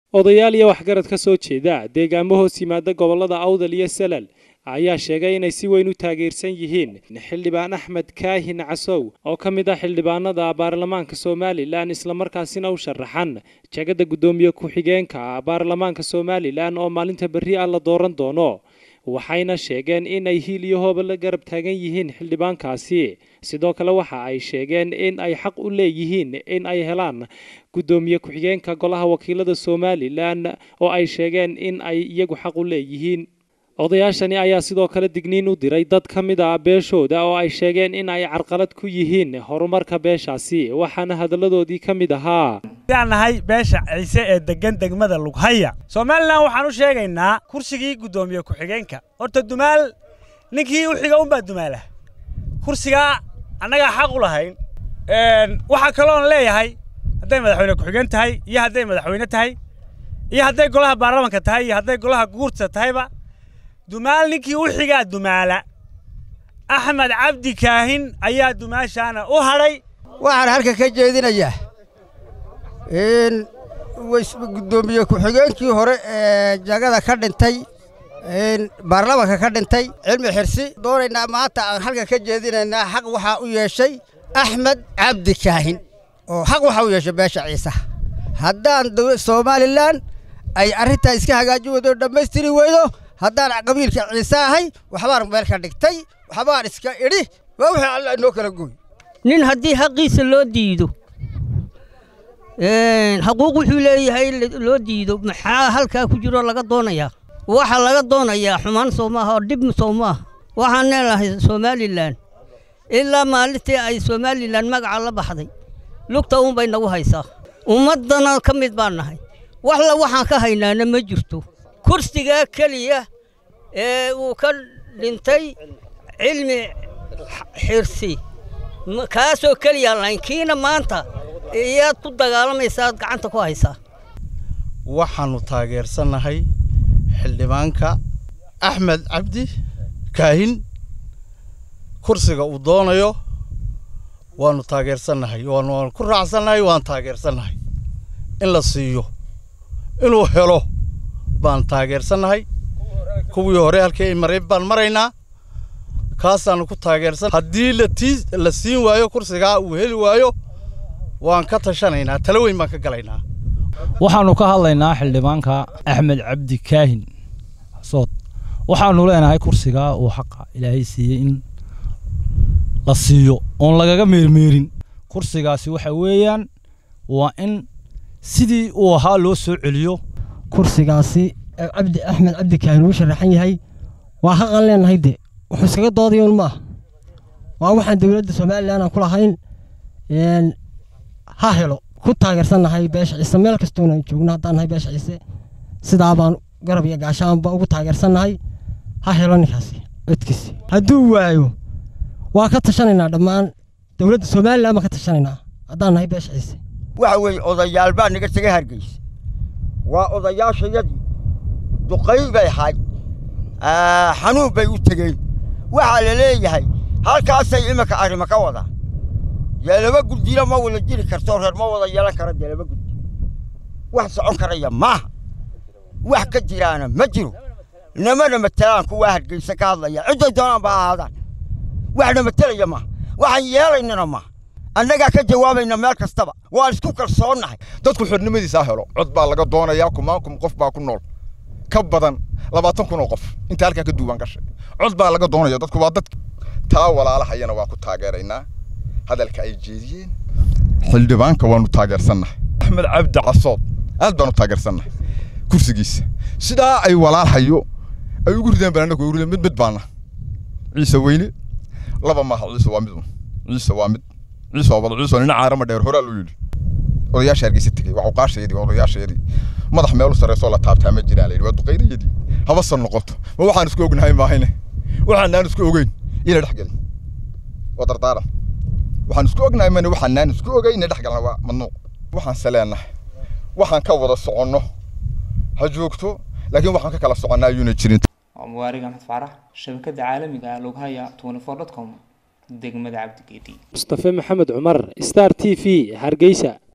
odayaal iyo waxgarad ka soo jeeda deegaamo hoos yimaada gobollada awdal iyo salal ayaa sheegay inay si weyn u taageersan yihiin xildhibaan axmed kaahin casow oo ka mid ah xildhibaanada baarlamaanka somalilan islamarkaasina u sharaxan jagada guddoomiye ku-xigeenka baarlamaanka somalilan oo maalinta berri ah la dooran doono waxayna sheegeen in ay hiil iyo hooba la garab taagan yihiin xildhibaankaasi sidoo kale waxa ay sheegeen in ay xaq u leeyihiin in ay helaan guddoomiye ku-xigeenka golaha wakiilada somalilan oo ay sheegeen in ay iyagu xaq u leeyihiin odayaashani ayaa sidoo kale digniin u diray dad ka mid ah beeshooda oo ay sheegeen in ay carqalad ku yihiin horumarka beeshaasi waxaana hadalladoodii ka mid ahaa yaan nahay beesha ciise ee degan degmada lughaya somalilan waxaan u sheegaynaa kursigii guddoomiye ku-xigeenka horta dumaal ninkii u xiga unbaa dumaala kursigaa annagaa xaq u lahayn waxaa kaloon leeyahay hadday madaxweyne ku-xigeen tahay iyo hadday madaxweyne tahay iyo hadday golaha baarlamanka tahay iyo hadday golaha guurta tahayba dumaal ninkii u xigaa dumaala axmed cabdi kaahin ayaa dumaashaana u hadhay waxaan halka ka jeedinayaa in guddoomiye ku-xigeenkii hore ee jagada ka dhintay baarlamanka ka dhintay cilmi xirsi doonaynaa maanta aan halka ka jeedinaynaa xaq waxaa u yeeshay axmed cabdi kaahin oo xaq waxaa u yeeshay beesha ciisaha haddaan somalilan ay arrintaa iska hagaajin weydo dhammaystiri weydo haddaan qabiilka ciise ahay waxbaan meel ka dhigtay waxbaan iska idhi waa wixii alla inoo kala gooy nin haddii xaqiisa loo diido xaquuq wuxuu leeyahay loo diido maxaa halkaa ku jiro laga doonayaa waxaa laga doonayaa xumaan soo maaha oo dhib soo maaha waxaan leenahay somalilan ilaa maalintii ay somalilan magaca la baxday lugta uunbay nagu haysaa ummaddana ka mid baan nahay waxla waxaan ka haynaana ma jirto kursigaa keliya ee uu ka dhintay cilmi xirsi kaasoo keliya lahayn kiina maanta iyaad ku dagaalamaysaad gacanta ku haysaa waxaannu taageersannahay xildhibaanka axmed cabdi kaahin kursiga uu doonayo waannu taageersannahay waanu ku raacsannahay waan taageersannahay in la siiyo inuu helo baan taageersannahay kuwii hore halkii maray baan maraynaa kaasaannu ku taageersan haddii latii la siin waayo kursigaa uu heli waayo waan ka tashanaynaa talo weyn baan ka galaynaa waxaannu ka hadlaynaa xildhibaanka axmed cabdi kaahin xasood waxaannu leenahay kursigaa uu xaqa ilaahay siiyey in la siiyo oon lagaga meermeerin kursigaasi waxa weeyaan waa in sidii uu ahaa loo soo celiyo kursigaasi cabdi axmed cabdi kaahin uu sharaxan yahay waa xaqan leenahay de wuxuu iskaga doodayoon maaha waa waxaan dowladda somalilan aan ku lahayn ha helo ku taageersannahay beesha ciise meel kastoona joogno haddaan nahay beesha ciise sidaa baan garab iyo gaashaanba ugu taageersannahay ha helo ninkaasi codkiisi hadduu waayo waa ka tashanaynaa dhammaan dowladda somalilan baan ka tashanaynaa haddaan nahay beesha ciise waxa weeye odayaal baa naga tegay hargeysa waa odayaashayadii duqay bay ahayd xanuun bay u tegeen waxaa la leeyahay halkaasay iminka arrimo ka wadaan dee laba guddina ma wada jiri karto reer ma wada yeelan kara dee laba guddi wax socon karaya maaha wax ka jiraana ma jiro namana matelaan kuwaa hargeysa ka hadlaya cidday doonaan ba ahaadaan waxna matelaya maaha waxaan yeelaynana maaha annagaa ka jawaabayna meel kastaba waan isku kalsoonnahay dadku xornimadiisa helo cod baa laga doonayaa kumaan kun qof baa ku nool ka badan labaatan kun oo qof inta halkaa ka duuban gashay cod baa laga doonaya dadku waa dad taa walaalahayana waa ku taageeraynaa hadalka ay jeediyeen xildhibaanka waanu taageersannahay axmed cabdi casood aad baanu taageersannahay kursigiisa sidaa ay walaalhayo ay ugu rideen baan annagu rideen mid mid baana ciise weyne laba maaha ciise waa mid ciise waa mid ciise waa wada ciise nina caarama dheer horaa loo yidhi odayaasha hargeysa tegey waa cuqaashayadii odayaashayadii madax meel u sarreysoo la taabtaa ma jiraan layidhi waa duqaydayadii habasan noqoto ma waxaan isku ognahay maahayne waxaanaan isku ogeyn ina dhex gelin waa dardaaran waxaan isku ognahay mane waxaanaan isku ogeyn ina dhex galna waa madnuuc waxaan saleennahay waxaan ka wada soconno ha joogto laakiin waxaan ka kala soconnaa ayuuna jirin waa mubaarig axmed faarax shabakada caalamiga ah loghaya twenty four dot com degmada cabdigeedi mustafe maxamed cumar star t v hargeysa